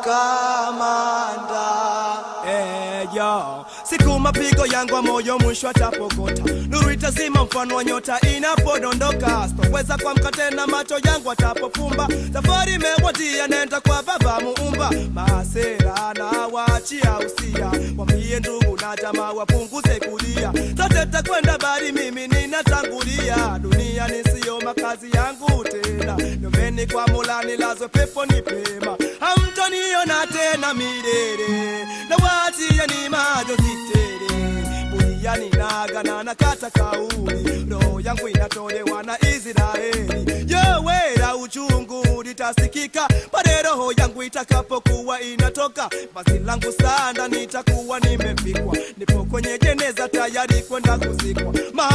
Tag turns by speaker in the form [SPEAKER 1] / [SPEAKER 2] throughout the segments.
[SPEAKER 1] kamanda Eh, yo. Siku mapigo yangu wa moyo mwisho atapokota, nuru itazima mfano wa nyota inapodondoka. Sitoweza kuamka tena, macho yangu atapofumba. Safari imewadia, nenda kwa Baba Muumba. Masera na waachia usia, wambie ndugu na jamaa wapunguze kulia. Sote takwenda bali mimi ninatangulia. Dunia nisiyo makazi yangu tena, nyombeni kwa Mola nilazwe peponi pema. Hamtaniona tena milele, na waachia ni majonzi tele. Buriani nagana na kata kauli, roho yangu inatolewa na Israeli. Yowera uchungu litasikika pale roho yangu itakapokuwa inatoka. Basi langu sanda nitakuwa nimefikwa, nipo kwenye jeneza tayari kwenda kuzikwa.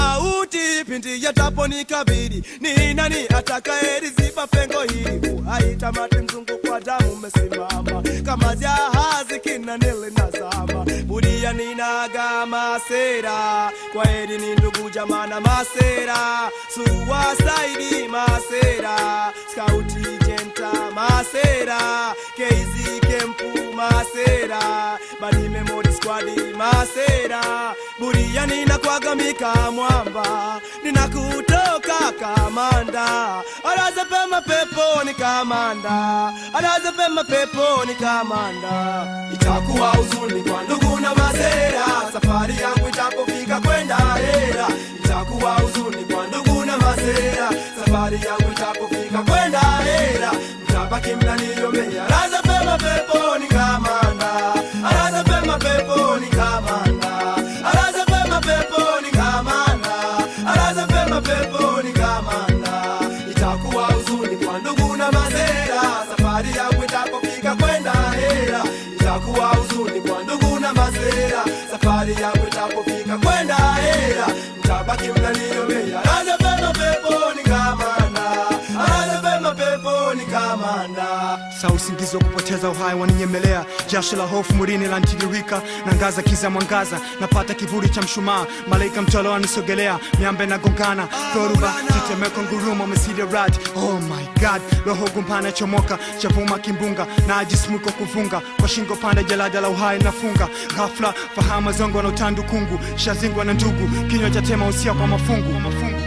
[SPEAKER 1] Mauti pindi yataponikabili, ni nani atakayeliziba pengo hili? Uhai tamati, mzungu kwa damu umesimama kama jahazi kinanele nazama. Buria ninaga masera, kwa heri ni ndugu jamana masera, suwasaidi masera, skauti jenta masera, keizi kempu masera, badi memory squad masera, buria ninakwagamika mwamba, ninakutoka kamanda, alaza pema peponi kamanda, alaza pema peponi kamanda. Itakuwa huzuni kwa ndugu na masera, safari yangu itapofika kwenda hera. Itakuwa huzuni kwa ndugu na masera, safari yangu itapofika kwenda hera. Mtabaki mnaniombea, alaza pema peponi kamanda, alaza pema peponi kamanda, alaza pema peponi kamanda, alaza pema peponi kamanda. Itakuwa huzuni kwa ndugu na masera, safari yangu itapofika kwenda hera. Itakuwa huzuni kwa ndugu na masera, safari yangu itapofika kwenda hera. Mtabaki mnaniombea, alaza pema peponi kamanda, alaza pema peponi kamanda.
[SPEAKER 2] Saa usingizi wa kupoteza uhai waninyemelea, jasho la hofu mwilini lantiririka, nangaza kiza mwangaza, napata kivuli cha mshumaa, malaika mtolo anisogelea, miambe na gongana, dhoruba tetemeko, ngurumo, mesida rad. Oh my god, roho gumpana chomoka, chavuma kimbunga, na ajismuko kuvunga, kwa shingo panda jalada la uhai nafunga, ghafla fahamu zongo na utandukungu, shazingwa na ndugu, kinywa cha tema usia kwa mafungu, mafungu.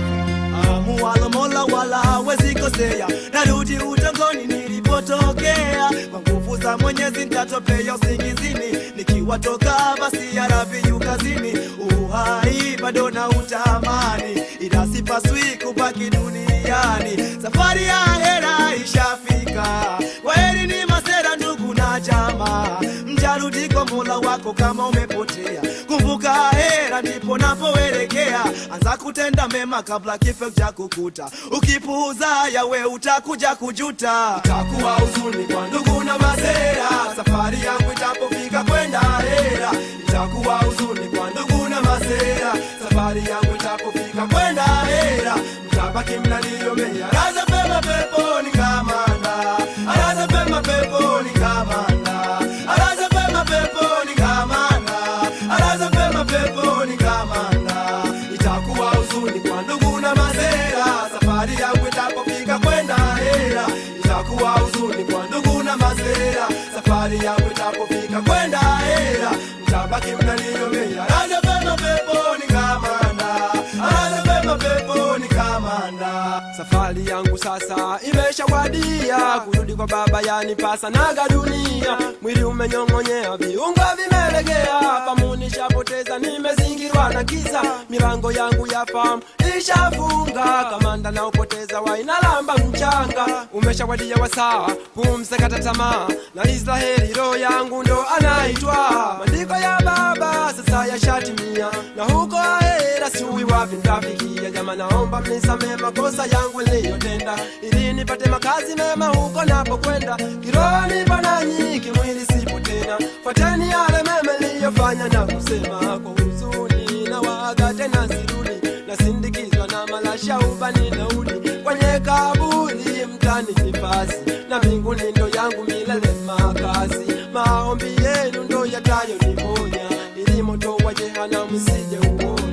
[SPEAKER 1] Muwala mola wala hawezi kosea, narudi utongoni nilipotokea. Kwa nguvu za Mwenyezi nitatopea usingizini, nikiwatoka basi ya Rabbi yu kazini. Uhai bado na utamani, ila sipaswi kubaki duniani. Safari ya hera ishafika, kwaheri ni masera ndugu na jamaa, mjarudi kwa mola wako kama umepotea. Kumbuka hera ndipo napoelekea, anza kutenda mema kabla kifo cha kukuta. Ukipuuza yawe utakuja kujuta. Itakuwa huzuni kwa ndugu na masera, safari yangu itapofika kwenda hera. Itakuwa huzuni kwa ndugu na masera, safari yangu itapofika kwenda hera. Mtabaki mnaniombea, alaza pema peponi kamanda, alaza pema peponi kamanda, alaza pema peponi kamanda, alaza pema peponi kamanda. Itakuwa huzuni kwa ndugu na masera, safari yangu itapofika kwenda hera. Itakuwa huzuni kwa ndugu na masera, safari yangu itapofika kwenda hera. Mtabaki mnaniombea, alaza pema peponi kamanda, alaza pema peponi kamanda.
[SPEAKER 3] Safari yangu sasa imeshawadia, kurudi kwa baba yanipasa naga dunia. Mwili umenyong'onyea, viungo vimelegea, fahamu nishapoteza, nimezingirwa na giza. Milango yangu ya fahamu ishafunga, kamanda na upoteza wainalamba mchanga. Umeshawadia wasaa, pumzi kata tamaa, na Israeli roho yangu ndo anaitwa. Maandiko ya baba sasa yashatimia, na huko ahera siui wapi nitafikia. Jama, naomba mnisamee makosa yangu niliyotenda, ili nipate makazi mema huko napokwenda. Kiroho nipo nanyi, kimwili sipo tena. Fuateni yale mema niliyofanya na kusema kwa huzuni, na waaga tena sirudi, nasindikizwa na malasha ubani naudi kwenye kaburi mtani nifasi, na mbinguni ndo yangu milele makazi. Maombi yenu ndo yatayoniponya, ili moto wa jehanamu sije uona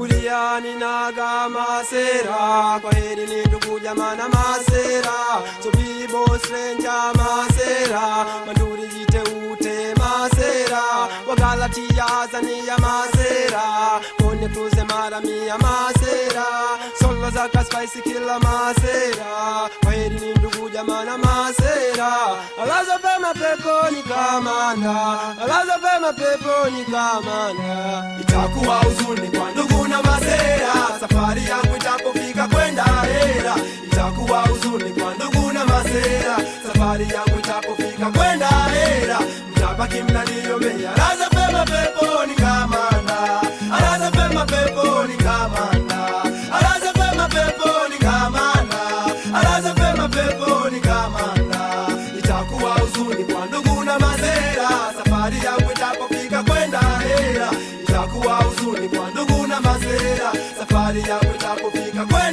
[SPEAKER 3] kulia ninaga masera kwa heri ni ndugu jamaa na masera so bibo stranger masera manduri jite ute masera wagalatia azania masera kone kuze mara mia masera solo zaka spicy kila masera kwa heri ni ndugu jamaa na masera alaza pema peponi kamanda alaza pema peponi kamanda
[SPEAKER 1] itakuwa huzuni kwa ndugu na masera safari yangu itapofika kwenda hera itakuwa huzuni kwa ndugu na masera safari yangu itapofika kwenda hera mtabaki mnaniomea alaza pema peponi kamanda alaza pema peponi kamanda alaza pema peponi kamanda alaza pema peponi kamanda itakuwa huzuni kwa ndugu na masera safari yangu itapofika kwenda hera itakuwa huzuni kwa ndugu na masera safari yangu itapofika kwenda